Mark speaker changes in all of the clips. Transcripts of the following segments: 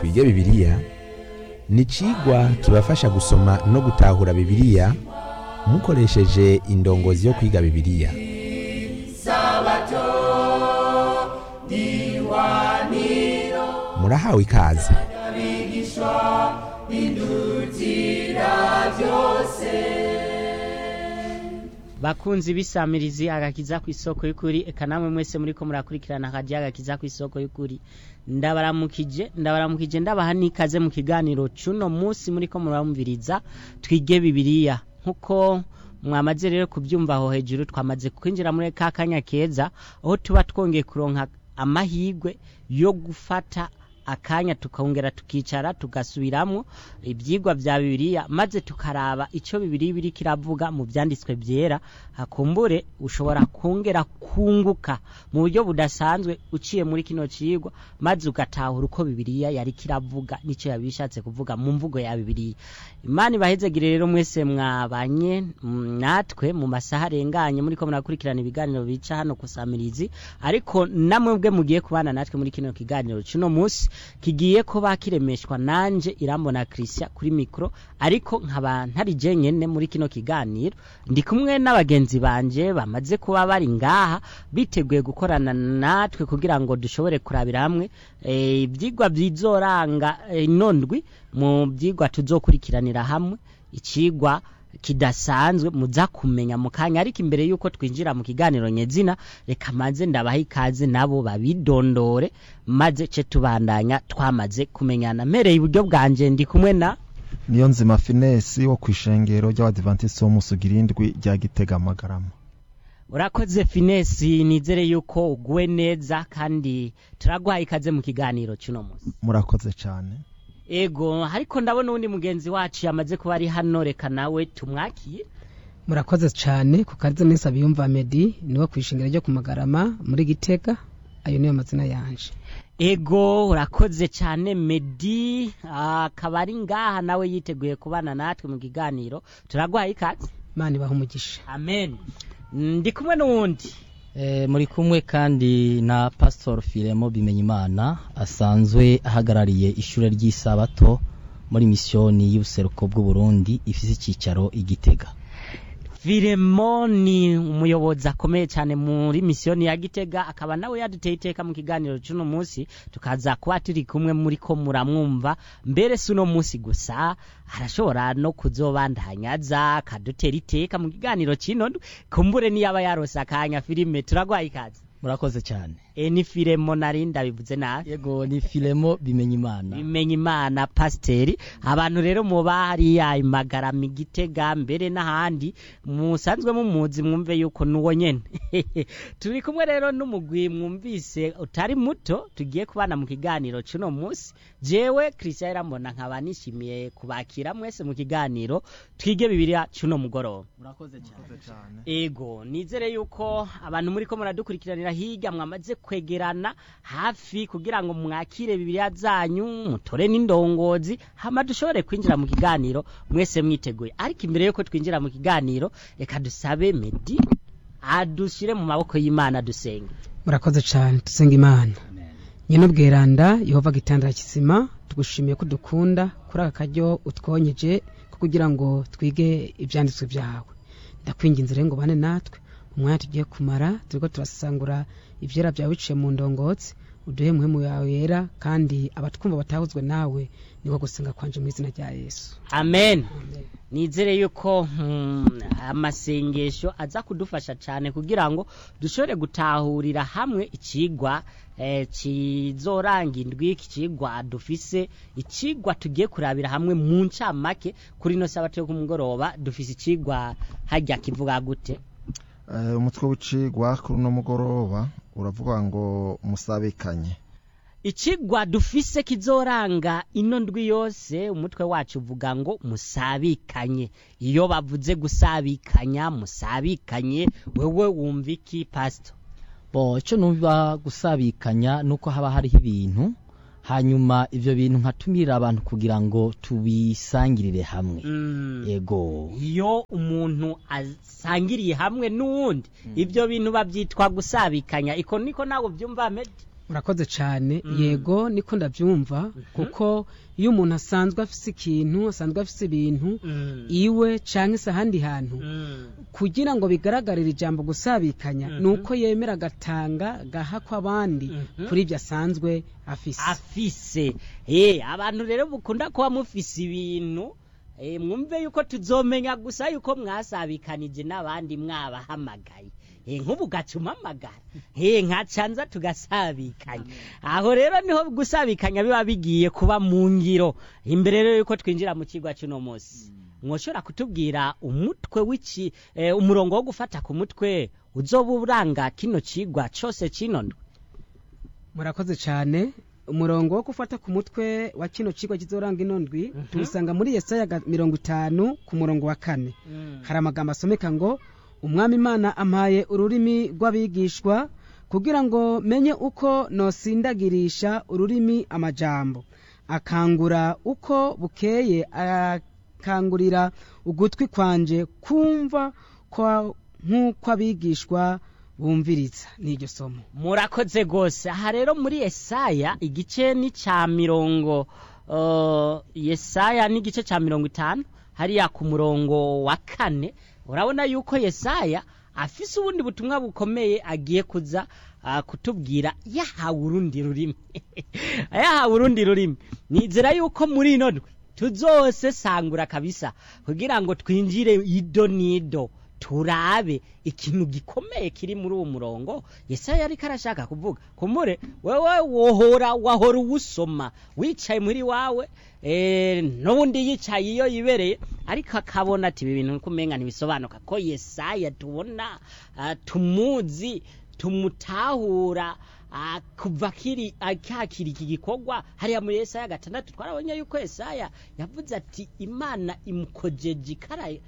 Speaker 1: twige bibiliya ni icigwa kibafasha gusoma no gutahura bibiliya mukoresheje indongozi yo kwiga bibiliya murahawe ikaze
Speaker 2: bakunzi bisamirizi agakiza ku isoko y'ukuri eka namwe mwese muriko murakurikirana akaji agakiza ku isoko y'ukuri ndabaramukije ndabaramukije ndabaha n'ikaze mu kiganiro cuno munsi muriko muramviriza twige bibiliya nkuko mwamaze rero kubyumva aho hejuru twamaze kwinjira muri ka kanya keza aho tuba twongeye kuronka amahirwe yo gufata akanya tukongera tukicara tugasubiramwo ibyigwa bya bibiliya maze tukaraba icyo bibiliya biri kiravuga mu byanditswe byera hakumbure ushobora kongera kunguka mu buryo budasanzwe uciye muri kino cigwa maze ugatahura uko bibiliya yari kiravuga n'icyo yabishatse kuvuga mu mvugo ya bibiliya imana ibahezegire rero mwese mwabanye mm, natwe mu masaha arenganye muriko murakurikirana ibiganiro bica hano kusamirizi ariko namwe bwe mugiye kubana natwe muri kino kiganiro cuno munsi kigiye kuba kiremeshwa nanje irambona Christian kuri mikro ariko nkaba ntari je nyene muri kino kiganiro ndi kumwe n'abagenzi banje bamaze kuba bari ngaha biteguye gukorana natwe kugira ngo dushobore kurabira hamwe eh, ivyigwa bizoranga eh, inondwi mu vyigwa tuzokurikiranira hamwe icigwa kidasanzwe muza kumenya mu kanya ariko imbere yuko twinjira mu kiganiro nyezina reka maze ndabaha ikaze nabo babidondore maze ce tubandanya twamaze kumenyana mpereye iburyo bwanje ndi kumwe na
Speaker 3: niyo nzima finesi wo ku ishengero ry'abadivantisiti w'umusugira indwi rya gitega amagarama
Speaker 2: urakoze finesi nizere yuko uguwe neza kandi turaguhaye ikaze mu kiganiro cy'uno munsi
Speaker 3: murakoze cyane
Speaker 2: ego ariko ndabona uwundi mugenzi wacu yamaze kuba ari hano reka nawe tumwakiye
Speaker 4: murakoze cyane ku kariza minsi abiyumva medi niwo ku ishingiro ryo ku magarama muri gitega ayo niyo mazina yanje
Speaker 2: ego urakoze cyane medi akaba ari ngaha nawe yiteguye kubana natwe mu kiganiro turaguhaye ikaze
Speaker 4: imana ibaha umugisha
Speaker 2: amen ndi kumwe n'uwundi
Speaker 5: E, muri kumwe kandi na Pastor Filemo Bimenyimana asanzwe ahagarariye ishure ry'isabato muri misiyoni y'ubuseruko bw'u Burundi ifise icicaro igitega
Speaker 2: Filemoni umuyobozi akomeye cyane muri misiyoni ya Gitega akaba nawe yaduteye iteka mu kiganiro cy'uno munsi tukaza kuba turi kumwe muri ko muramwumva mbere si uno munsi gusa arashobora no kuzobandanya aza akadutera iteka mu kiganiro kino kumbure niyaba yarose akanya filime turagwaye ikaze
Speaker 5: murakoze cyane
Speaker 2: e ni Filemo nari ndabivuze nabi
Speaker 5: yego ni Filemo Bimenyimana
Speaker 2: bimenya imana pasiteri abantu rero muba hariya imagarama igitega mbere n'ahandi musanzwe mumuzi mwumve yuko nuwo nyene turi kumwe rero n'umugwi mwumvise utari muto tugiye kubana mu kiganiro cuno munsi jewe christian irambona nkaba nishimiye kubakira mwese mu kiganiro twige bibiliya cuno mugoroba
Speaker 5: murakoze cyane
Speaker 2: ego nizere yuko abantu muri ko muradukurikiranira hirya mwamaze kwegerana hafi kugira ngo mwakire bibiliya zanyu mutore n'indongozi hama dushobore kwinjira mu kiganiro mwese mwiteguye ariko imbere yuko twinjira mu kiganiro reka dusabe medi adushire mu maboko y'imana dusenge
Speaker 4: murakoze cyane dusenga imana nyine ubweranda yehova gitandara kizima tugushimiye ko dukunda kuri aka karyo utwonyeje ko kugira ngo twige ibyanditswe byawe ndakwinginze rero ngo bane natwe umwanya tugiye kumara turiko turasangura ivyera byawe biciye mu ndongotsi uduhe muhemu yawe yera kandi abatwumva batahuzwe nawe niko gusenga kwanje mu izina rya yesu
Speaker 2: amen nizere yuko mm, amasengesho aza kudufasha cyane kugira ngo dushobore gutahurira hamwe ikigwa eh, kizoranga indwi iki kigwa dufise ikigwa tugiye kurabira hamwe mu ncamake kuri no sabato yo kumugoroba dufise ikigwa hajya kivuga gute
Speaker 3: Eh, umutwe w'icigwa kuri uno mugoroba uravuga ngo musabikanye
Speaker 2: ikigwa dufise kizoranga ino ndwi yose umutwe wacu uvuga ngo musabikanye iyo bavuze gusabikanya musabikanye wewe wumva iki pasito
Speaker 5: bo ico numva gusabikanya nuko haba hariho ibintu hanyuma ivyo bintu nkatumirira abantu kugira ngo tubisangirire hamwe yego
Speaker 2: iyo umuntu asangiriye hamwe n'uwundi ibyo bintu babyitwa gusabikanya iko niko nawe byumva medi
Speaker 4: urakoze cyane yego niko ndabyumva kuko iyo umuntu asanzwe afise ikintu asanzwe afise ibintu iwe cyangwa se ahandi hantu kugira ngo bigaragarire ijambo gusabikanya ni uko yemera agatanga agahakwa abandi kuri ibyo asanzwe afise
Speaker 2: afise eh abantu rero mukunda kuba mufise ibintu eh mwumve yuko tuzomenya gusa yuko mwasabikanije n'abandi mwabahamagaye eh nk'ubu gacumamagara eh nkacanza tugasabikanya aho rero niho gusabikanya biba bigiye kuba mu ngiro imbere rero yuko twinjira mu kigwa cy'uno munsi mwoshobora kutubwira umutwe w'iki eh, umurongo wo gufata ku mutwe uzoba uranga kino kigwa cyose kinondwe
Speaker 4: murakoze cyane umurongo wo gufata ku mutwe wa kino kigo kizoranga inondwi tuwusanga muri yesaya ga- mirongo itanu ku murongo wa kane hari amagambo asomeka ngo umwami imana ampaye ururimi rw'abigishwa kugira ngo menye uko nosindagirisha ururimi amajambo akangura uko bukeye akangurira ugutwi kwanje kumva kwa- nk'uko abigishwa bumviriza n'iryo somo
Speaker 2: murakoze rwose aha rero muri yesaya igice ni cya mirongo uh, yesaya ni igice cya mirongo itanu hariya ku murongo wa kane urabona yuko yesaya afise ubundi butumwa bukomeye agiye kuza uh, kutubwira yahawe urundi rurimi yahawe urundi rurimi nizera yuko muri ino ndwi tuzose sangura kabisa kugira ngo twinjire ido n'ido turabe ikintu gikomeye kiri muri uwo murongo yesaya ariko arashaka kuvuga kumure wewe wohora wahora uwusoma wicaye muri wawe eh, n'ubundi yicaye iyo yibereye ariko akabona ati ibi bintu kumenga ntibisobanuka ko yesaya tubona ah, tumuzi tumutahura ah, kuva kiri akakira iki gikorwa hariya muri Yesaya gatandatu twarabonye yuko Yesaya yavuze ati Imana imukojeje ikara eh,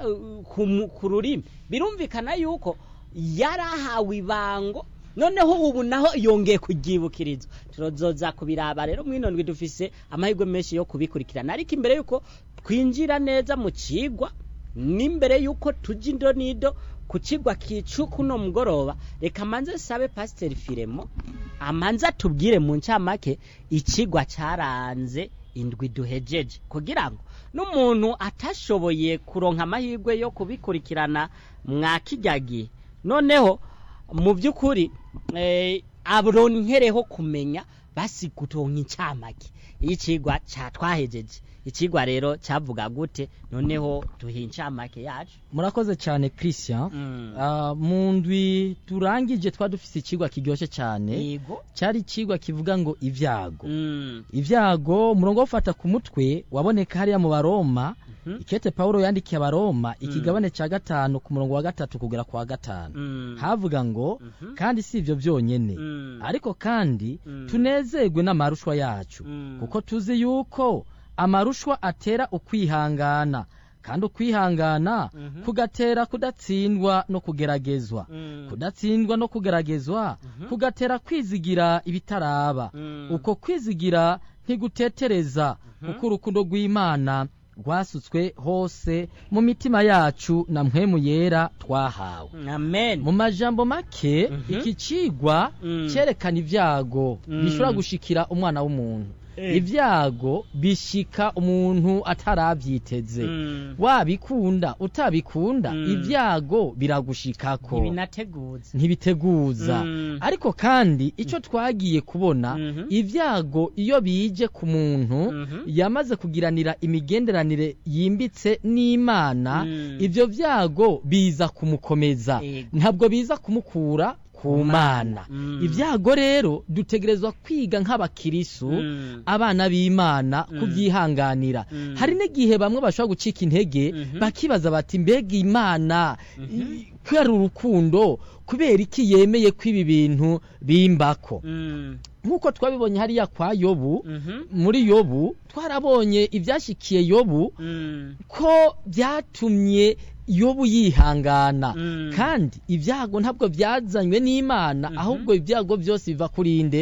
Speaker 2: ku mu- ku rurimi birumvikana yuko yarahawe ibango noneho ubu naho yongeye kugyibukirizwa tuzoza kubiraba rero mwino ndwi dufise amahirwe menshi yo kubikurikirana ariko imbere yuko twinjira neza mu cigwa n'imbere yuko tujya indo n'ido ku kigwa kicu kuno mugoroba reka manze sabe pasiteri firemo amanze atubwire mu ncamake ikigwa cyaranze indwi duhejeje kugira ngo n'umuntu atashoboye kuronka amahirwe yo kubikurikirana mwa kijya gihe noneho mu by'ukuri eh, aronkereho kumenya basi gutonka incamake y'ikigwa cyatwahejeje ikigwa rero cyavuga gute noneho duha incamake yacu
Speaker 5: murakoze cyane christian
Speaker 2: Mm.
Speaker 5: Ah, mu ndwi turangije twa dufise ikigwa kiryoshye cyane
Speaker 2: yego
Speaker 5: cyari ikigwa kivuga ngo ibyago
Speaker 2: Mm.
Speaker 5: ibyago umurongo wo gufata ku mutwe waboneka hariya mu baroma
Speaker 2: Mhm.
Speaker 5: ikete pawulo yandikiye abaroma ikigabane cya gatanu ku murongo wa gatatu kugera ku wa gatanu
Speaker 2: Mm.
Speaker 5: havuga ngo
Speaker 2: Mhm.
Speaker 5: kandi si ibyo byonyine
Speaker 2: Mm.
Speaker 5: ariko kandi
Speaker 2: Mm.
Speaker 5: tunezerwe n'amarushwa yacu
Speaker 2: Mm.
Speaker 5: kuko tuzi yuko amarushwa atera ukwihangana kandi ukwihangana
Speaker 2: Mhm.
Speaker 5: kugatera kudatsindwa no kugeragezwa
Speaker 2: Mm.
Speaker 5: kudatsindwa no kugeragezwa kugatera kwizigira ibitaraba
Speaker 2: Mm.
Speaker 5: uko kwizigira ntigutetereza kuko urukundo rw'imana rwasutswe hose mu mitima yacu na mpwemu yera twahawe
Speaker 2: amen
Speaker 5: mu majambo make
Speaker 2: Mhm.
Speaker 5: iki cigwa
Speaker 2: Mm.
Speaker 5: cyerekana ibyago
Speaker 2: Mm.
Speaker 5: bishobora gushikira umwana w'umuntu
Speaker 2: Eh.
Speaker 5: ibyago bishika umuntu atarabyiteze
Speaker 2: Mm.
Speaker 5: wabikunda utabikunda
Speaker 2: Mm.
Speaker 5: ibyago biragushikako
Speaker 2: ntibinateguza
Speaker 5: ntibiteguza
Speaker 2: Mm.
Speaker 5: ariko kandi icyo twagiye kubona
Speaker 2: Mhm.
Speaker 5: ibyago iyo bije ku muntu
Speaker 2: Mhm.
Speaker 5: yamaze kugiranira imigenderanire yimbitse n'imana
Speaker 2: Mm.
Speaker 5: ibyo byago biza kumukomeza
Speaker 2: Yego.
Speaker 5: ntabwo biza kumukura ku mana
Speaker 2: Mm.
Speaker 5: ibyago rero dutegerezwa kwiga nk'abakirisu
Speaker 2: Mm.
Speaker 5: abana b'imana
Speaker 2: Mm.
Speaker 5: kubyihanganira
Speaker 2: Mm.
Speaker 5: hari n'igihe bamwe bashobora gucika intege
Speaker 2: Mhm.
Speaker 5: bakibaza bati mbega imana i- kubera urukundo kubera iki yemeye ko ibi bintu bimbako
Speaker 2: Mm.
Speaker 5: nk'uko twabibonye hariya kwa yobu
Speaker 2: Mhm.
Speaker 5: muri yobu twarabonye ibyashyikiye yobu
Speaker 2: Mm.
Speaker 5: ko byatumye yobu yihangana
Speaker 2: Mm.
Speaker 5: kandi ibyago ntabwo byazanywe n'imana
Speaker 2: Mhm.
Speaker 5: ahubwo ibyago byose biva kuri nde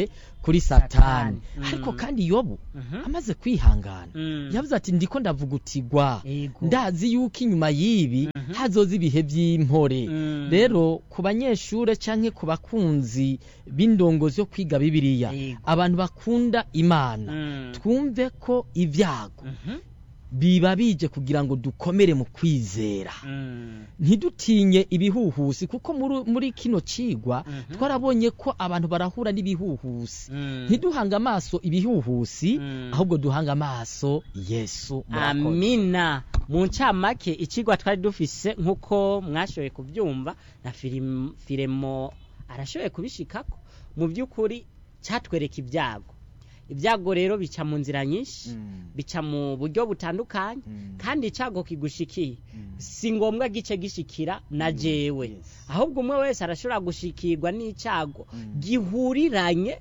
Speaker 5: kuri satani
Speaker 2: Mm.
Speaker 5: ariko kandi yobu
Speaker 2: Mhm.
Speaker 5: amaze kwihangana
Speaker 2: Mm.
Speaker 5: yavuze ati ndiko ndavugutirwa
Speaker 2: Yego.
Speaker 5: ndazi yuko inyuma y'ibi hazoza ibihe by'impore
Speaker 2: Mm.
Speaker 5: rero ku banyeshure canke ku bakunzi b'indongozi yo kwiga bibiliya
Speaker 2: Yego.
Speaker 5: abantu bakunda imana
Speaker 2: Mm.
Speaker 5: twumve ko ibyago
Speaker 2: Mhm.
Speaker 5: biba bije kugira ngo dukomere mu kwizera
Speaker 2: Mm.
Speaker 5: ntidutinye ibihuhusi kuko muri, muri kino cigwa
Speaker 2: Mhm.
Speaker 5: twarabonye ko abantu barahura n'ibihuhusi
Speaker 2: Mm.
Speaker 5: ntiduhange amaso ibihuhusi
Speaker 2: Mm.
Speaker 5: ahubwo duhange amaso yesu murakoze.
Speaker 2: amina mu ncamake ikigwa twari dufise nk'uko mwashoboye kubyumva na filim- filemo arashoboye kubishikako mu by'ukuri cyatwereka ibyago ibyago rero bica mu nzira nyinshi
Speaker 3: Mm.
Speaker 2: bica mu buryo butandukanye
Speaker 3: Mm.
Speaker 2: kandi icyago kigushikiye
Speaker 3: Mm.
Speaker 2: si ngombwa gice gishikira na jewe
Speaker 3: yes.
Speaker 2: ahubwo umwe wese arashobora gushikirwa n'icyago
Speaker 3: Mm.
Speaker 2: gihuriranye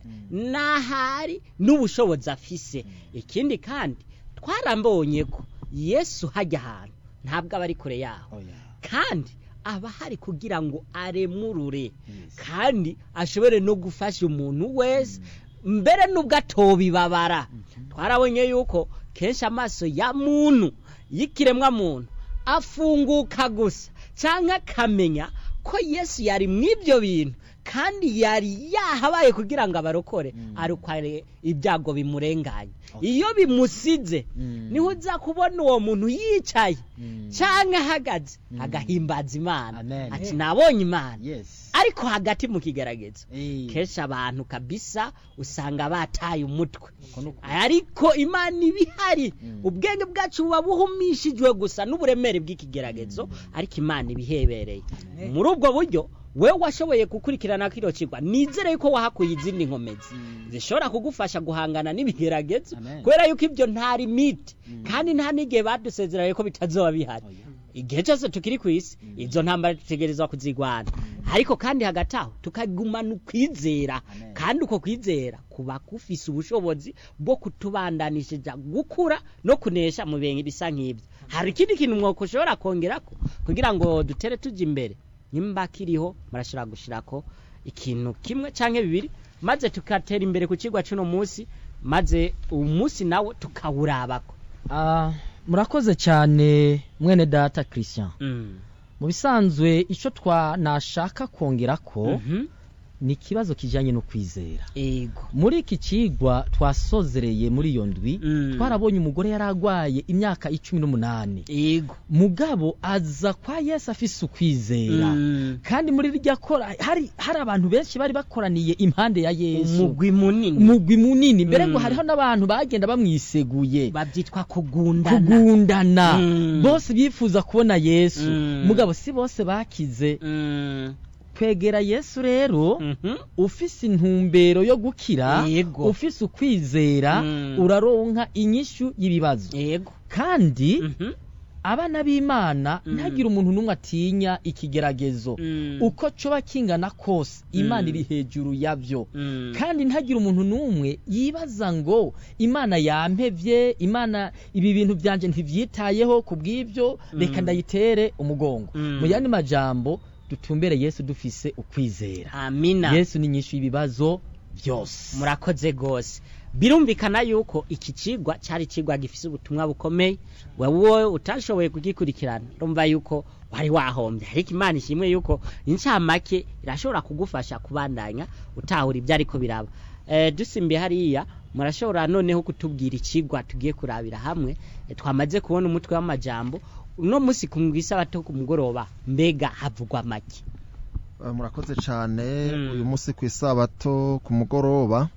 Speaker 2: n'ahari n'ubushobozi afise ikindi kandi twarambonye ko yesu hajya ahantu ntabwo aba ari kure yaho
Speaker 3: Oya.
Speaker 2: kandi aba hari kugira ngo aremurure
Speaker 3: Yes.
Speaker 2: kandi ashobore no gufasha umuntu wese mbere n'ubwo atobibabara twarabonye yuko kenshi amaso ya muntu y'ikiremwa muntu afunguka gusa cyangwa akamenya ko yesu yari mu ibyo bintu kandi yari yahabaye kugira ngo abarokore arukare ibyago bimurenganye iyo bimusize
Speaker 5: Mm.
Speaker 2: niho uza kubona uwo muntu yicaye
Speaker 5: Mm.
Speaker 2: cyangwa ahagaze agahimbaza imana
Speaker 5: Amen.
Speaker 2: ati nabonye imana
Speaker 5: yes
Speaker 2: ariko hagati mu kigeragezo
Speaker 5: Eh.
Speaker 2: kenshi abantu kabisa usanga bataye umutwe
Speaker 5: Uko ni ukuri.
Speaker 2: ariko imana iba ihari
Speaker 5: Mm.
Speaker 2: ubwenge bwacu buba buhumishijwe gusa n'uburemere bw'ikigeragezo ariko imana iba ihebereye muri ubwo buryo we washoboye gukurikirana kino kigwa nizere yuko wahakuye izindi nkomezi zishobora kugufasha guhangana n'ibigeragezo
Speaker 5: Amen.
Speaker 2: kubera yuko ibyo nta limite kandi nta n'igihe badusezeranye ko bitazoba bihari igihe cyose tukiri ku isi izo ntambara dutegerezwa kuzigwana ariko kandi hagati aho tukagumana ukwizera
Speaker 5: Amen.
Speaker 2: kandi uko kwizera kuba kufise ubushobozi bwo kutubandanishije gukura no kunesha mu bintu bisa nk'ibyo hari ikindi kintu mwoko ushobora kongerako kugira ngo dutere tujya imbere nimba kiriho murashobora gushirako ikintu kimwe cyangwa bibiri maze tukatera imbere ku kigwa cy'uno munsi maze uwo munsi nawe tukawurabako
Speaker 5: Ah, murakoze cyane mwene data christian
Speaker 2: Mm.
Speaker 5: mu bisanzwe icyo twa nashaka kongera ko
Speaker 2: Mhm.
Speaker 5: ni ikibazo kijyanye no kwizera
Speaker 2: ego
Speaker 5: muri iki kigwa twasozereye muri iyo ndwi
Speaker 2: Mm.
Speaker 5: twarabonye umugore yari arwaye imyaka icumi n'umunani
Speaker 2: ego
Speaker 5: mugabo aza kwa yesu afise ukwizera
Speaker 2: Mm.
Speaker 5: kandi muri rya kora hari hari abantu benshi bari bakoraniye impande ya yesu
Speaker 2: umugwi munini
Speaker 5: umugwi munini mbere ngo
Speaker 2: Mm.
Speaker 5: hariho n'abantu bagenda bamwiseguye
Speaker 2: babyitwa kugundana
Speaker 5: kugundana
Speaker 2: Mm.
Speaker 5: bose bifuza kubona yesu
Speaker 2: Mm.
Speaker 5: mugabo si bose bakize
Speaker 2: Mm.
Speaker 5: kwegera yesu rero
Speaker 2: Mhm.
Speaker 5: ufise intumbero yo gukira
Speaker 2: Yego.
Speaker 5: ufise ukwizera
Speaker 2: Mm.
Speaker 5: uraronka inyishu y'ibibazo
Speaker 2: ego
Speaker 5: kandi
Speaker 2: Mhm.
Speaker 5: abana b'imana
Speaker 2: Mm.
Speaker 5: ntagire umuntu n'umwe atinya ikigeragezo
Speaker 2: Mm.
Speaker 5: uko coba kingana kose imana
Speaker 2: Mm.
Speaker 5: iri hejuru yavyo
Speaker 2: Mm.
Speaker 5: kandi ntagire umuntu n'umwe yibaza ngo imana yampevye imana ibi bintu byanje ntivyitayeho ku bw'ibyo reka
Speaker 2: Mm.
Speaker 5: ndayitere umugongo
Speaker 2: Mm.
Speaker 5: mu yandi majambo dutumbere yesu dufise ukwizera
Speaker 2: amina
Speaker 5: yesu ni nyinshi y'ibibazo byose
Speaker 2: murakoze rwose birumvikana yuko iki kigwa cyari ikigwa gifite ubutumwa bukomeye wowe utashoboye kugikurikirana urumva yuko wari wahombye ariko imana ishimwe yuko incamake irashobora kugufasha kubandanya utahura ibyo ariko biraba Eh, dusimbiye hariya murashobora noneho kutubwira ikigwa tugiye kurabira hamwe Eh, twamaze kubona umutwe w'amajambo uno munsi ku isabato ku mugoroba mbega havugwa make
Speaker 3: Eh, murakoze cyane
Speaker 2: Mm.
Speaker 3: uyu munsi ku isabato ku mugoroba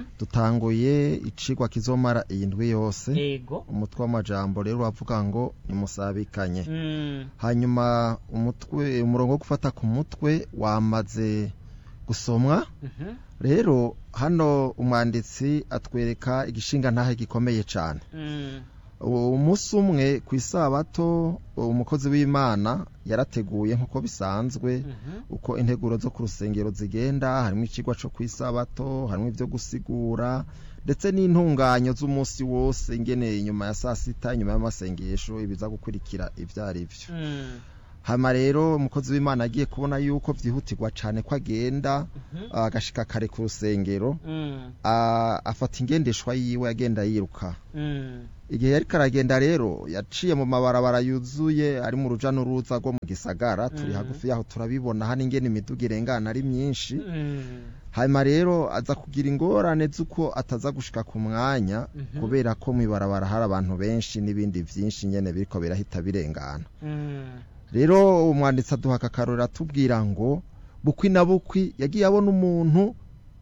Speaker 3: dutanguye icigwa kizomara iyi ndwi yose
Speaker 2: yego
Speaker 3: umutwe w'amajambo rero uravuga ngo nimusabikanye
Speaker 2: Mm,
Speaker 3: hanyuma umutwe umurongo wo gufata ku mutwe wamaze gusomwa
Speaker 2: mhm,
Speaker 3: rero hano umwanditsi atwereka igishinga ntahe gikomeye cyane
Speaker 2: mm,
Speaker 3: umunsi umwe ku isabato umukozi w'imana yarateguye nk'uko bisanzwe
Speaker 2: mhm.
Speaker 3: uko integuro zo ku rusengero zigenda harimo ikigwa cyo ku isabato harimo ibyo gusigura ndetse n'intunganyo z'umunsi wose ngeneye inyuma ya saa sita inyuma y'amasengesho ibiza gukurikira ibyo ari byo
Speaker 2: Mm,
Speaker 3: hama rero umukozi w'imana agiye kubona yuko vyihutirwa cane ko agenda agashika kare ku rusengero
Speaker 2: Mm.
Speaker 3: a- afata ingendeshwa yiwe agenda yiruka
Speaker 2: Mm.
Speaker 3: igihe yariko aragenda rero yaciye mu mabarabara yuzuye ari mu ruja n'uruza rwo mu gisagara turi
Speaker 2: Mhm.
Speaker 3: hagufi yaho turabibona hano ingene imiduga irengana ari myinshi
Speaker 2: Mm.
Speaker 3: hanyuma rero aza kugira ingorane z'uko ataza gushika ku mwanya
Speaker 2: Mhm.
Speaker 3: kubera ko mw'ibarabara hari abantu benshi n'ibindi vyinshi nyene biriko birahita birengana
Speaker 2: Mm.
Speaker 3: rero umwanditsi aduha akakarori atubwira ngo bukwi na bukwi yagiye abona umuntu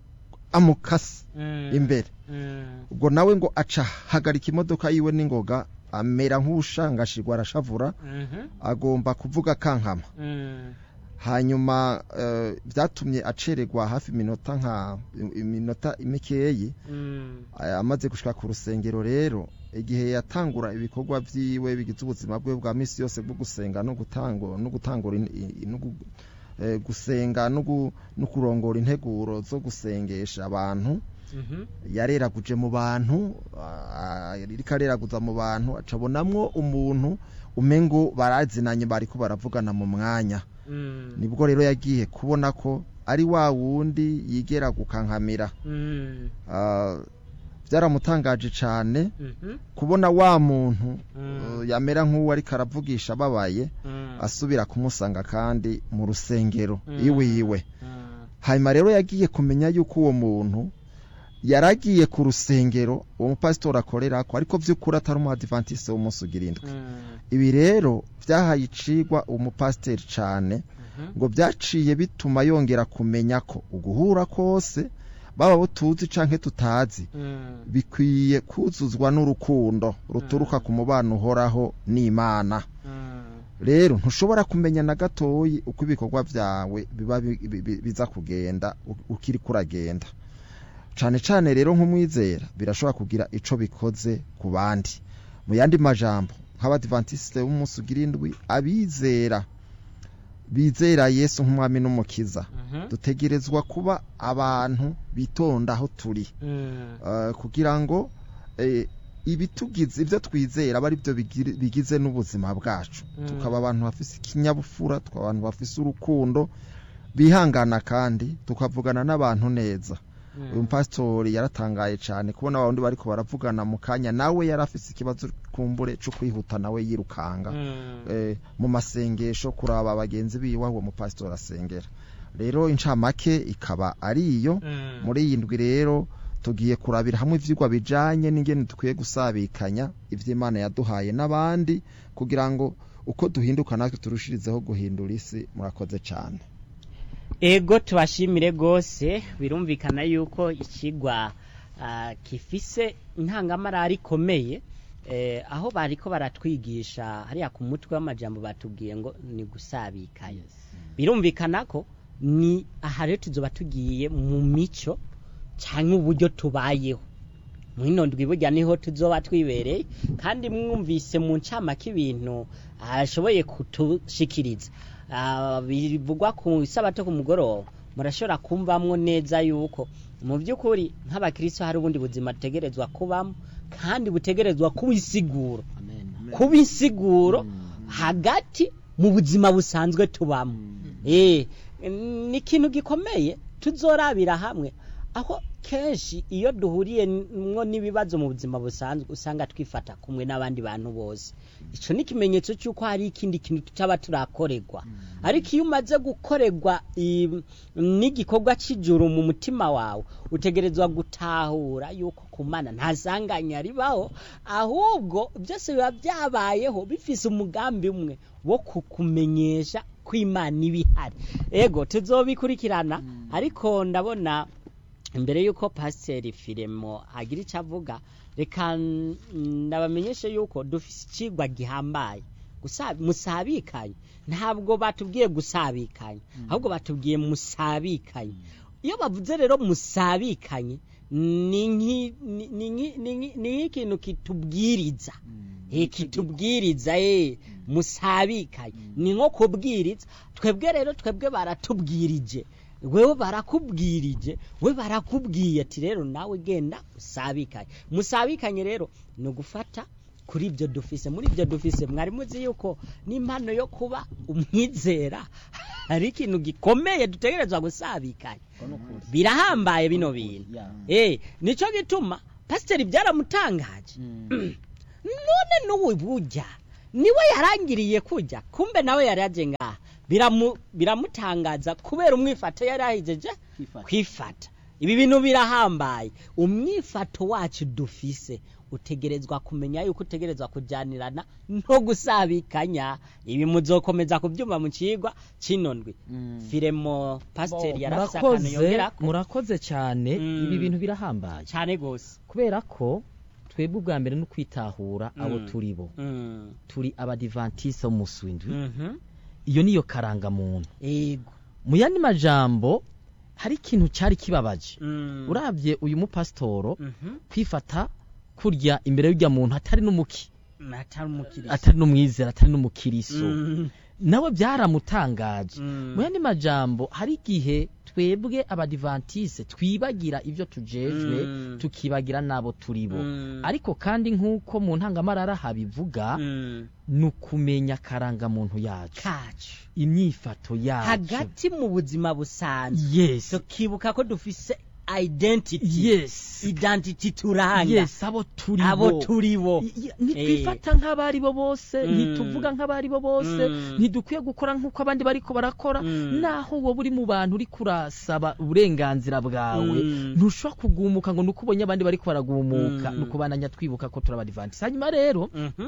Speaker 3: amukase
Speaker 2: Mm.
Speaker 3: imbere
Speaker 2: Mm.
Speaker 3: ubwo nawe ngo aca hagarika imodoka yiwe n'ingoga amera nk'ushangashirwa arashavura
Speaker 2: Mhm.
Speaker 3: agomba kuvuga kankama
Speaker 2: Mm.
Speaker 3: hanyuma eh, vyatumye acererwa hafi iminota nka iminota mikeyi
Speaker 2: Mm.
Speaker 3: eh, amaze gushika ku rusengero rero igihe yatangura ibikorwa vyiwe bigize ubuzima bwe bwa misi yose bwo gusenga no gutangura no gutangura in- i- no gu- eh, gusenga no gu- no kurongora integuro zo gusengesha abantu
Speaker 2: Mhm.
Speaker 3: yareraguje mu bantu ah, yariko areraguza mu bantu acabonamwo umuntu umengo barazinanye bariko baravugana mu mwanya
Speaker 2: Mm.
Speaker 3: nibwo rero yagiye kubona ko ari wa wundi yigera gukankamira
Speaker 2: Mm.
Speaker 3: Ah, byaramutangaje cane
Speaker 2: Mhm.
Speaker 3: kubona wa muntu
Speaker 2: Mm.
Speaker 3: uh, yamera nk'uwo ariko aravugisha ababaye
Speaker 2: Mm.
Speaker 3: asubira kumusanga kandi mu rusengero
Speaker 2: Mm.
Speaker 3: iwiwe
Speaker 2: Mm.
Speaker 3: hanyuma rero yagiye kumenya yuko uwo muntu yaragiye ku rusengero uwo mupasitori akorerako ariko vy'ukuri atari umuadivantiste w'umunsi ugira indwi
Speaker 2: Mm.
Speaker 3: ibi rero vyahaye icigwa uwo mupasiteri cane
Speaker 2: Mhm.
Speaker 3: ngo vyaciye bituma yongera kumenya ko uguhura kose baba bo tuzi canke tutazi
Speaker 2: Mm.
Speaker 3: bikwiye kuzuzwa n'urukundo ruturuka ku mubano uhoraho n'imana
Speaker 2: Mm.
Speaker 3: rero ntushobora kumenya na gatoyi uko ibikorwa vyawe biba bi- bi- bi- biza kugenda u- ukiri kuragenda cane cane rero nk'umwizera birashobora kugira ico bikoze ku bandi mu yandi majambo nk'abadivantisite b'umunsi ugira indwi abizera bizera yesu nk'umwami n'umukiza
Speaker 2: Mhm.
Speaker 3: dutegerezwa kuba abantu bitonda aho turi
Speaker 2: Mm.
Speaker 3: Eh, kugira ngo eh, ibitugize ibyo twizera aba ari byo bigiri- bigize n'ubuzima bwacu
Speaker 2: Mm.
Speaker 3: tukaba abantu bafise ikinyabupfura tukaba abantu bafise urukundo bihangana kandi tukavugana n'abantu neza
Speaker 2: Mm.
Speaker 3: uyu mpasitori yaratangaye cyane kubona abandi bariko baravugana mu kanya nawe yari afise ikibazo kumbure cyo kwihuta nawe yirukanga
Speaker 2: Mm.
Speaker 3: eh, mu masengesho kuraba bagenzi biwe aho uwo mupasitori asengera rero incamake ikaba ari iyo
Speaker 2: Mm.
Speaker 3: muri iyi ndwi rero tugiye kurabira hamwe ivyigwa bijanye n'ingene dukwiye gusabikanya ivy'imana yaduhaye n'abandi kugira ngo uko duhinduka natwe turushirizeho guhindura isi murakoze cane
Speaker 2: ego tubashimire rwose birumvikana yuko ikigwa ah, gifise intangamarara ikomeye eh, aho bariko baratwigisha hariya ku mutwe w'amajambo batubwiye ngo ni gusabikanya birumvikana ko ni aha rero tuzoba tugiye mu mico cyangwa uburyo tubayeho mwino ndwi burya niho tuzoba twibereye kandi mwumvise mu ncamake ibintu ashoboye kutushikiriza Ah, bivugwa ku isabato ku mugoroba murashobora kumvamwo neza yuko mu by'ukuri nk'abakristo hari ubundi buzima butegerezwa kubamo kandi butegerezwa kuba isiguro kuba insiguro hagati mu buzima busanzwe tubamo eh ni ikintu gikomeye tuzorabira hamwe aho kenshi iyo duhuriye mwo n'ibibazo mu buzima busanzwe usanga twifata kumwe n'abandi bantu bose icyo ni ikimenyetso cy'uko hari ikindi kintu tutaba turakorerwa ariko iyo umaze gukorerwa i- n'igikorwa cy'ijuru mu mutima wawe utegerezwa gutahura yuko ku mana nta sanganya ribaho ahubwo byose biba byabayeho bifise umugambi umwe wo kukumenyesha ko imana iba ihari ego tuzobikurikirana ariko ndabona imbere y'uko pasiteri firemo agira icyo avuga reka n- ndabamenyeshe yuko dufise ikigwa gihambaye Gusa- musabikanye ntabwo batubwiye gusabikanye ahubwo batubwiye musabikanye iyo bavuze rero musabikanye ni nk'i- ni- ni nk'i- ni nk'i- ni nk'ikintu kitubwiriza Eh, kitubwiriza eh musabikanye ni nko kubwiriza twebwe rero twebwe baratubwirije wewe barakubwirije we barakubwiye ati rero nawe genda usabikanye musabikanye rero ni ugufata kuri ibyo dufise muri ibyo dufise mwari muzi yuko n'impano yo kuba umwizera hari ikintu gikomeye dutegerezwa gusabikanya birahambaye bino bintu eh nico gituma pasiteri byaramutangaje none n'ubu burya niwe yarangiriye kujya kumbe nawe yari yaje ngaha biramu biramutangaza kubera umwifato yari yahijeje kwifata ibi bintu birahambaye umwifato wacu dufise utegerezwa kumenya yuko utegerezwa kujyanirana no gusabikanya ibi muzokomeza kubyumva mu kigwa kinondwi firemo pasiteri yarafise akantu
Speaker 5: murakoze
Speaker 2: yongerako
Speaker 5: murakoze cyane
Speaker 2: Mm.
Speaker 5: ibi bintu birahambaye
Speaker 2: cyane gose
Speaker 5: kubera ko twebwe ubwa mbere no kwitahura abo
Speaker 2: Mm.
Speaker 5: turi bo
Speaker 2: Mm.
Speaker 5: turi abadivantise w'umunsi w'indwi
Speaker 2: Mhm.
Speaker 5: iyo niyo karangamuntu
Speaker 2: yego
Speaker 5: mu yandi majambo hari ikintu cyari kibabaje
Speaker 2: Mm.
Speaker 5: urabye uyu mupasitoro
Speaker 2: Mhm.
Speaker 5: kwifata kurya imbere y'urya muntu atari n'umuki
Speaker 2: atari umukiriya
Speaker 5: atari n'umwizera atari n'umukiriso
Speaker 2: Mm.
Speaker 5: nawe byaramutangaje
Speaker 2: Mm.
Speaker 5: mu yandi majambo hari igihe twebwe abadivantise twibagira ibyo tujejwe
Speaker 2: Mm.
Speaker 5: tukibagira n'abo turi bo
Speaker 2: Mm.
Speaker 5: ariko kandi nk'uko mu ntangamarara habivuga
Speaker 2: Mm.
Speaker 5: ni ukumenya akarangamuntu yacu
Speaker 2: kacu
Speaker 5: imyifato yacu
Speaker 2: hagati mu buzima busanzwe
Speaker 5: yes
Speaker 2: tukibuka ko dufise identity
Speaker 5: yes
Speaker 2: identity turanga
Speaker 5: yes abo turi
Speaker 2: abo
Speaker 5: bo
Speaker 2: turi bo
Speaker 5: I- i- ntitwifata nk'abari bo bose
Speaker 2: Mm.
Speaker 5: ntituvuga nk'abari bo bose
Speaker 2: Mm.
Speaker 5: ntidukwiye gukora nk'uko abandi bariko barakora
Speaker 2: Mm.
Speaker 5: naho wowe uri mu bantu uri kurasaba uburenganzira bwawe
Speaker 2: Mm.
Speaker 5: ntushobora kugumuka ngo nuko ubonye abandi bariko baragumuka
Speaker 2: Mm.
Speaker 5: ni ukubananya twibuka ko turi abadivantisi hanyuma rero
Speaker 2: Mhm.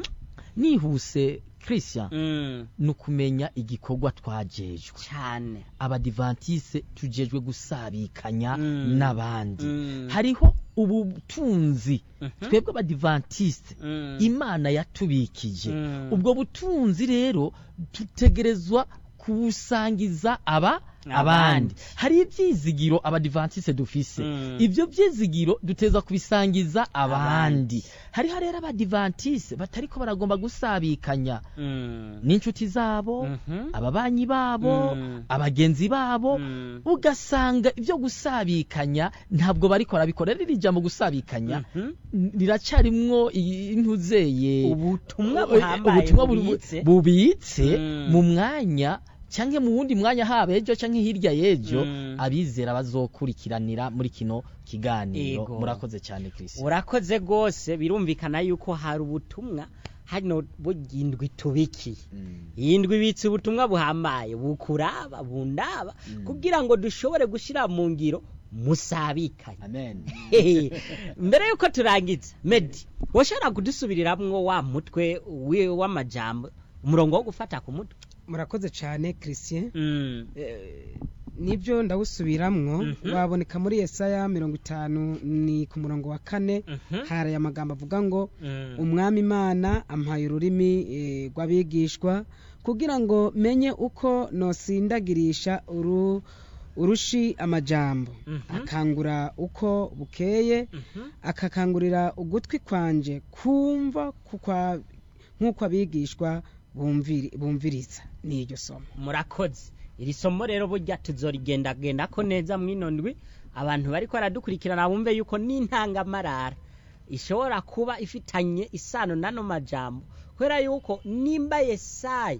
Speaker 5: nihuse christian
Speaker 2: Mm.
Speaker 5: ni ukumenya igikorwa twajejwe
Speaker 2: cyane
Speaker 5: abadivantise tujejwe gusabikanya
Speaker 2: Mm.
Speaker 5: n'abandi
Speaker 2: Mm.
Speaker 5: hariho ubutunzi
Speaker 2: Mhm.
Speaker 5: twebwe abadivantiste
Speaker 2: Mm.
Speaker 5: imana yatubikije
Speaker 2: Mm.
Speaker 5: ubwo butunzi rero dutegerezwa kubusangiza aba
Speaker 2: Abandi.
Speaker 5: abandi hari ibyizigiro abadivantiste dufise
Speaker 2: Mm.
Speaker 5: ibyo byizigiro duteza kubisangiza abandi
Speaker 2: Abandi.
Speaker 5: hariho rero abadivantiste batariko baragomba gusabikanya
Speaker 2: Mm.
Speaker 5: n'inshuti zabo
Speaker 2: Mhm.
Speaker 5: ababanyi babo
Speaker 2: Mm.
Speaker 5: abagenzi babo
Speaker 2: Mm.
Speaker 5: ugasanga ibyo gusabikanya ntabwo bariko barabikora rero iri jambo gusabikanya
Speaker 2: Mhm.
Speaker 5: riracarimwo intuzeye
Speaker 2: ubutumwa buhambaye
Speaker 5: ubutumwa bu-
Speaker 2: bubitse.
Speaker 5: bubitse
Speaker 2: Mm.
Speaker 5: mu mwanya cyangwa mu wundi mwanya haba ejo cyangwa hirya y'ejo
Speaker 2: Mm.
Speaker 5: abizera bazokurikiranira muri kino kiganiro
Speaker 2: Yego.
Speaker 5: murakoze cyane Chris
Speaker 2: urakoze rwose birumvikana yuko hari ubutumwa hano bugindwi tubikiye iyi ndwi ibitse ubutumwa buhambaye bukuraba bundaba kugira ngo dushobore gushyira mu ngiro musabikanye
Speaker 5: amen
Speaker 2: Hehe. mbere yuko turangiza medi washobora kudusubiriramwo wa mutwe wi- w'amajambo umurongo wo gufata ku mutwe
Speaker 4: murakoze cyane christian
Speaker 2: Mm.
Speaker 4: Eh, nibyo ndawusubiramwo
Speaker 2: Mhm.
Speaker 4: waboneka muri yesaya mirongo itanu ni ku murongo wa kane
Speaker 2: Mhm.
Speaker 4: hari amagambo avuga ngo
Speaker 2: Mm.
Speaker 4: umwami imana ampaye ururimi eh, rw'abigishwa kugira ngo menye uko nosindagirisha uru urushi amajambo
Speaker 2: Mhm.
Speaker 4: akangura uko bukeye
Speaker 2: Mhm.
Speaker 4: akakangurira ugutwi kwanje kumva kukwa- nk'uko abigishwa bumviri- bumviriza ni iryo somo
Speaker 2: murakoze iri somo rero burya tuzorigendagenda ko neza mwino ndwi abantu bariko baradukurikirana bumve yuko n'intangamarara ishobora kuba ifitanye isano n'ano majambo kubera yuko nimba yesayi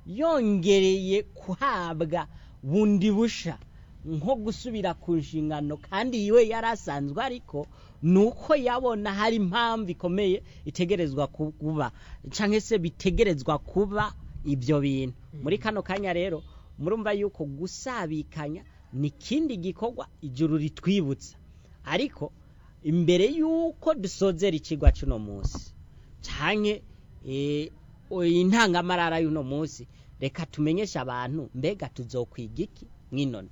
Speaker 2: yongereye kuhabwa bundi busha nko gusubira ku nshingano kandi yiwe yari asanzwe ariko ni uko yabona hari impamvu ikomeye itegerezwa kuba cyangwa se bitegerezwa kuba ibyo bintu muri kano kanya rero murumva yuko gusabikanya ni ikindi gikorwa ijuru ritwibutsa ariko imbere y'uko dusozera ikigwa cy'uno munsi cyane intangamarara y'uno munsi reka tumenyeshe abantu mbega tuzokwiga iki mw'inondwe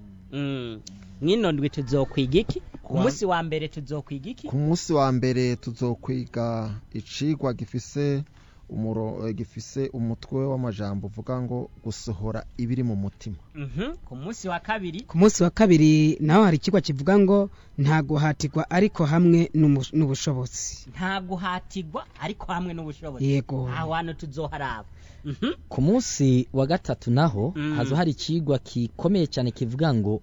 Speaker 2: mw'inondwe tuzokwiga iki ku munsi wa mbere tuzokwiga iki
Speaker 3: ku munsi wa mbere tuzokwiga icigwa gifise umuro gifise umutwe w'amajambo uvuga ngo gusohora ibiri mu mutima
Speaker 2: ku munsi wa kabiri
Speaker 4: ku munsi wa kabiri naho hari ikigo kivuga ngo nta guhatirwa ariko hamwe n'ubushobozi
Speaker 2: nta guhatirwa ariko hamwe n'ubushobozi
Speaker 4: yego
Speaker 2: aho hantu tuzoharaba
Speaker 5: ku munsi wa gatatu naho haza hari ikigwa gikomeye cyane kivuga ngo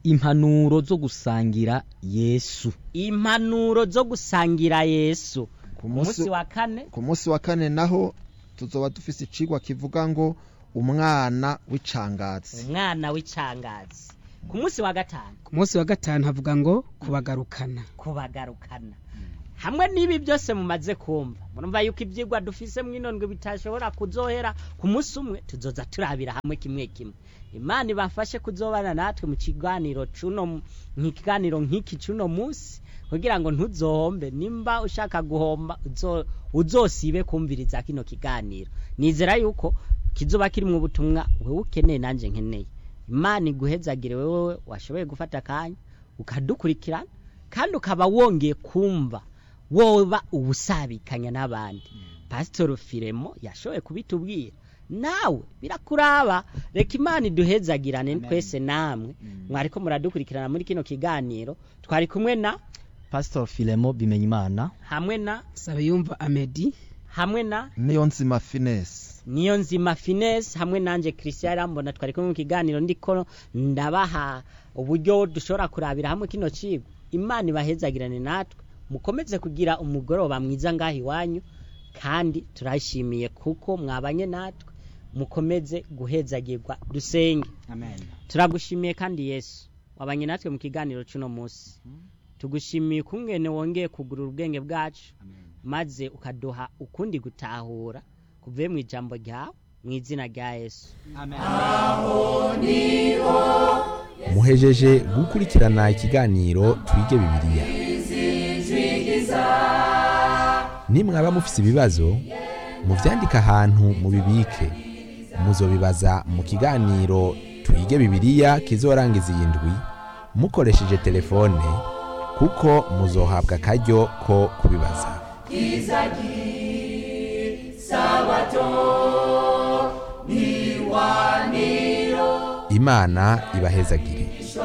Speaker 5: impanuro zo gusangira yesu
Speaker 2: impanuro zo gusangira yesu
Speaker 3: ku
Speaker 2: umunsi
Speaker 3: munsi
Speaker 2: wa kane
Speaker 3: ku munsi wa kane naho tuzoba dufise icigwa kivuga ngo umwana w'icangazi
Speaker 2: umwana w'icangazi ku munsi wa gatanu
Speaker 4: ku munsi wa gatanu havuga ngo kubagarukana
Speaker 2: kubagarukana hamwe n'ibi byose mumaze kumva murumva yuko ibyigwa dufise mw'inondwe bitashobora kuzohera ku munsi umwe tuzoza turabira hamwe kimwe kimwe imana ibafashe kuzobana natwe mu kiganiro cuno mu kiganiro nk'iki cuno munsi kugira ngo ntuzohombe nimba ushaka guhomba uzo- uzosibe kumviriza kino kiganiro nizera yuko kizoba kiri mu butumwa wewe ukeneye nanje nkeneye imana iguhezagire wewe washoboye gufata akanya ukadukurikirana kandi ukaba wongeye kumva woba ubusabikanya n'abandi pasitoro firemo yashoboye kubitubwira nawe birakuraba reka imana iduhezagirane twese namwe mwariko muradukurikirana muri kino kiganiro twari kumwe na
Speaker 5: Pastor Filemo Bimenyimana
Speaker 2: hamwe na
Speaker 4: saba yumva amedi
Speaker 2: hamwe na
Speaker 3: niyo nzima finesi
Speaker 2: niyo nzima finesse hamwe nanje christian arambona twari kumwe mu kiganiro ndiko ndabaha uburyo dushobora kurabira hamwe kino cigwa imana ibahezagirane natwe mukomeze kugira umugoroba mwiza ngaho iwanyu kandi turashimiye kuko mwabanye natwe mukomeze guhezagirwa dusenge turagushimiye kandi yesu wabanye natwe mu kiganiro cy'uno munsi tugushimiye ukungene wongeye kugurura ubwenge bwacu maze ukaduha ukundi gutahura kuvuye mu ijambo ryawe mu izina rya yesu
Speaker 1: muhejeje gukurikirana ikiganiro twige bibiliya nimwaba mufise ibibazo muvyandike ahantu mubibike muzobibaza mu kiganiro twige bibiliya kizorangiza iyi ndwi mukoresheje telefone kuko muzohabwa akaryo ko kubibaza imana ibahezagire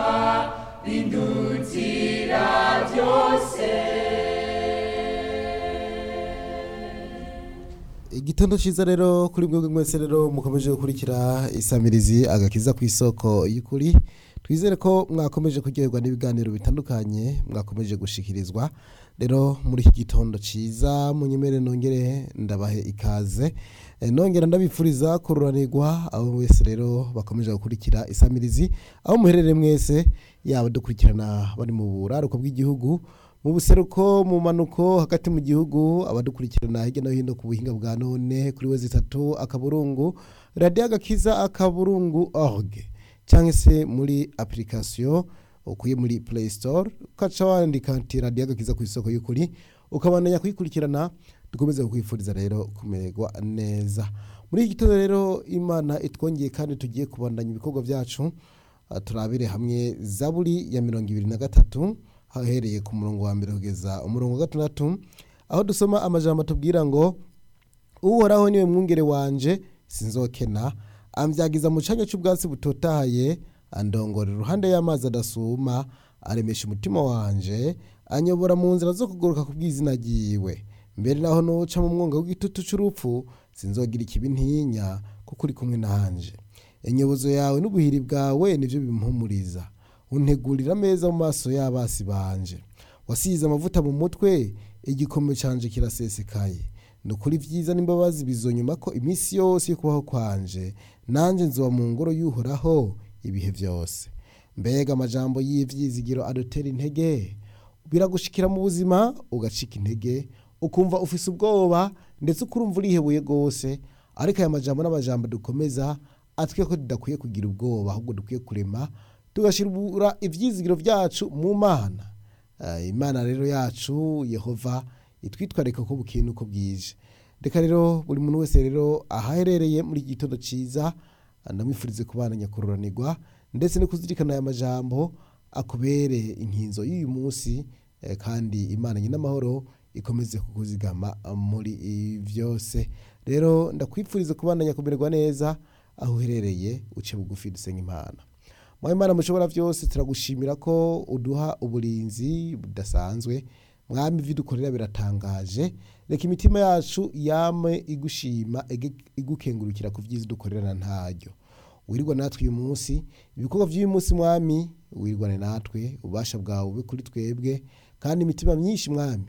Speaker 6: igitondo cyiza rero kuri mwebwe mwese rero mukomeje gukurikira isamirizi agakiza ku isoko y'ukuri twizere ko mwakomeje kuryoherwa n'ibiganiro bitandukanye mwakomeje gushikirizwa rero muri iki gitondo cyiza munyemere nongere ndabahe ikaze Eh, nongera ndabifuriza kururanirwa abo wese rero bakomeje gukurikira isamirizi aho muherereye mwese yaba dukurikirana bari mu buraruko bw'igihugu mu buseruko mu manuko hagati mu gihugu abadukurikirana hirya no hino ku buhinga bwa none kuri we zitatu akaburungu radiyo agakiza akaburungu org cyangwa se muri application ukuye muri play store ukaca wandika ati radiyo agakiza ku isoko y'ukuri ukabandanya kuyikurikirana dukomeze kukwifuriza rero kumererwa neza muri iki gitondo rero imana itwongeye kandi tugiye kubandanya ibikorwa byacu Ah, turabire hamwe zaburi ya mirongo ibiri na gatatu hahereye ku murongo wa mbere kugeza umurongo wa gatandatu aho dusoma amajambo atubwira ngo uhoraho niwe mwungere wanje sinzokena ambyagiza mu cyanya cy'ubwatsi butotahaye andongora iruhande y'amazi adasuma aremesha umutima wanje anyobora mu nzira zo kuguruka ku bw'izina ryiwe mbere naho nuca mu mwonga w'igitutu cy'urupfu sinzogira ikibi ntinya kuko uri kumwe nanje inyobozo yawe n'ubuhiri bwawe nibyo bimpumuriza untegurira ameza mu maso y'abasi banje wasize amavuta mu mutwe igikombe canje kirasesekaye ni ukuri ibyiza n'imbabazi bizonyuma ko iminsi yose yo kubaho kwanje nanjye nzoba mu ngoro y'uhoraho ibihe byose mbega amajambo y'ivyizigiro adutera intege biragushikira mu buzima ugacika intege ukumva ufise ubwoba ndetse ukurumva urihebuye rwose ariko aya majambo n'amajambo dukomeza atwiye ko tudakwiye kugira ubwoba ahubwo dukwiye kurema tugashyira ibyizigiro byacu mu mana Eh, imana rero yacu yehova itwitwarika ko bukeye nuko bwije reka rero buri muntu wese rero ahaherereye muri iki gitondo cyiza ndamwifurize kubana nyakururanirwa ndetse no kuzirikana aya majambo akubere inkinzo y'uyu munsi eh, kandi imana nyin'amahoro ikomeze kukuzigama muri ibi byose rero ndakwifuriza kubana nyakumererwa neza aho uherereye uce bugufi dusenga imana mwawe imana mushobora byose turagushimira ko uduha uburinzi budasanzwe mwami ibyo dukorera biratangaje reka imitima yacu yame igushima ige- igukengurukira ku byiza dukorera ntaryo wirirwa natwe uyu munsi ibikorwa by'uyu munsi mwami wirirwane natwe ububasha bwawe bube kuri twebwe kandi imitima myinshi mwami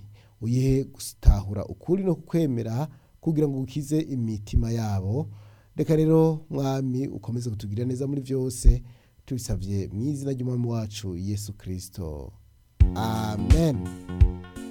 Speaker 6: uyihe gutahura ukuri no kwemera kugira ngo ukize imitima yabo reka rero mwami ukomeze kutugirira neza muri byose tubisabye mu izina ry'umwami wacu yesu kirisito amen